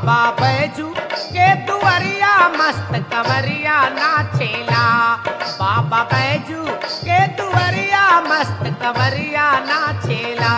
बाबा बैजू के दुआरिया मस्त कवरिया नाचेला बाबा बैजू के दुआरिया मस्त कवरिया नाचेला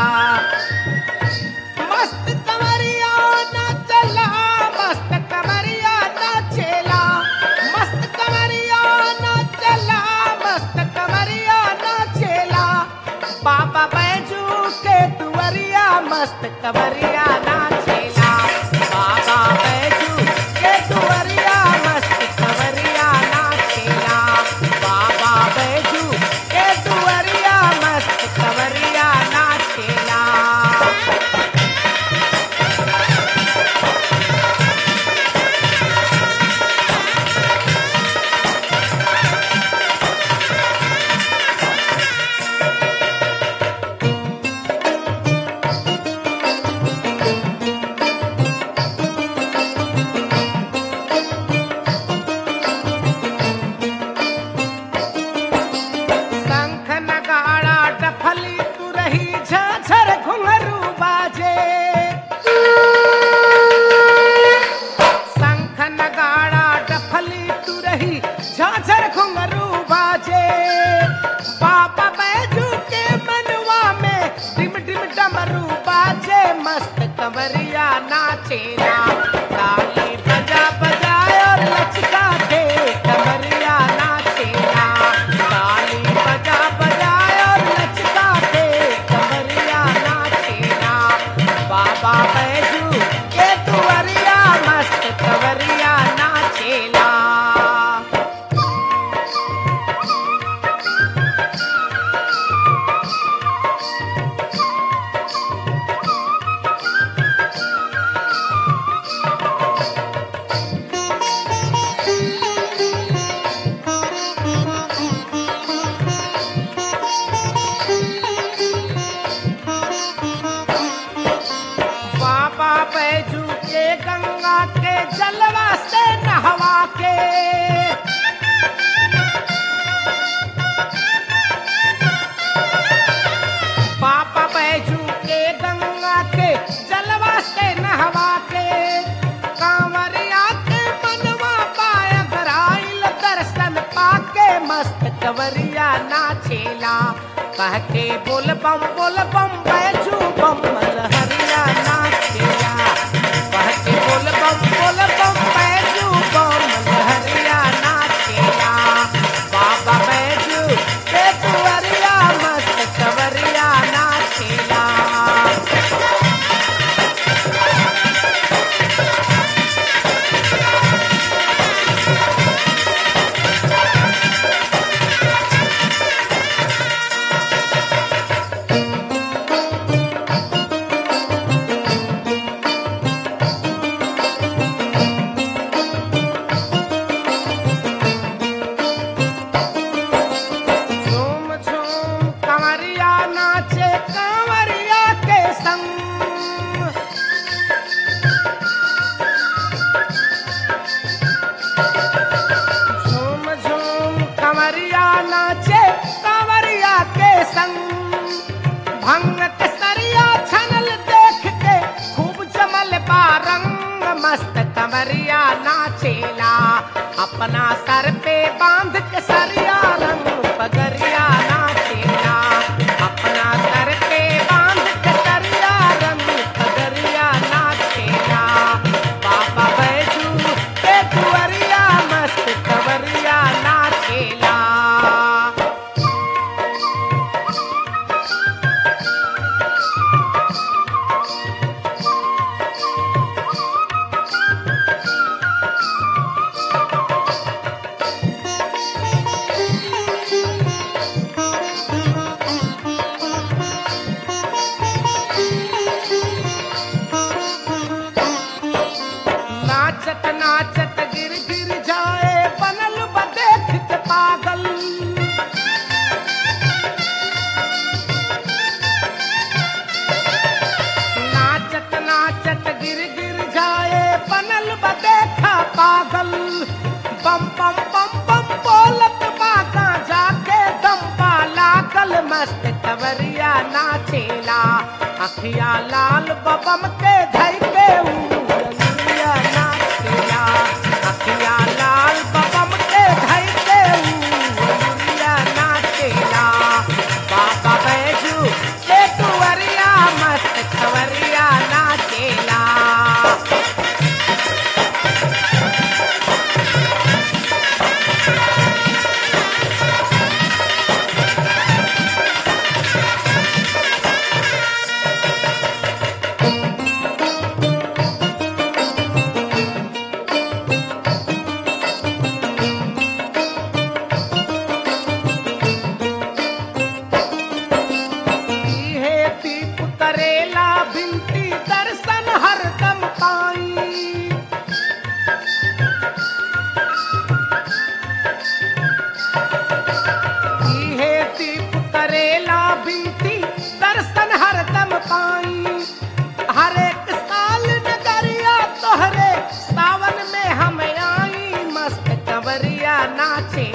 मस्त कवरिया नाचला मस्त कवरिया नाचेला मस्त कवरिया नाचला मस्त कवरिया नाचेला बाबा बैजू के दुआरिया मस्त कवरिया नाचेला बाबा बैजू के दुआरिया मस्त कवरिया नाचेला बाबा बैजू के दुआरिया मस्त कवरिया नाचेला शंख नगाड़ा डफली तू रही झाझर घुंघरू बाजे शंख नगाड़ा डफली तू रही झाझर घुंघरू बाजे बाबा बैजू के मनवा में डिम डिम डमरू बाजे मस्त कंवरिया नाचेला ताली बजा बजाए और लचका दे कंवरिया नाचेला ताली बजा बजाए और लचका दे कंवरिया नाचेला बाबा बैजू के दुआरिया मस्त कंवरिया नाचेला बाबा बैजू के गंगा के जलवा से नहवा के बाबा बैजू के गंगा के जलवा से नहवा के कांवरिया के मनवा पाय गराइल दर्शन पाके मस्त कवरिया नाचेला कह के बोल बम बोल बम बैजू बम लहरिया नाचेला कह के बोल बम बोल बम बैजू बम लहरिया नाचेला बाबा बैजू के दुआरिया मस्त कवरिया नाचेला झूम झूम कंवरिया नाचे कंवरिया के संग झूम झूम कंवरिया नाचे कंवरिया के संग भंग के सरिया छनल देख के खूब जमल बा रंग मस्त कंवरिया नाचेला अपना सर पे बांध के सरिया रंग पगरिया नाचेला अपना सर पे बांध के सरिया रंग पगरिया नाचेला बाबा बैजू के दुआरिया मस्त कंवरिया नाचेला नाचत नाचत गिर गिर जाए बनल बदेख पागल नाचत नाचत गिर गिर जाए बनल बदेखा पागल बम बम बम बम बोलत बागा जाके दम पा लागल मस्त कवरिया नाचेला अखिया लाल बबम के धई के ऊ रंगिया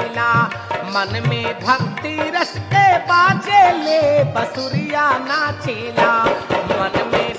नाचेला मन में भक्ति रस के बाजे ले बसुरिया नाचेला मन में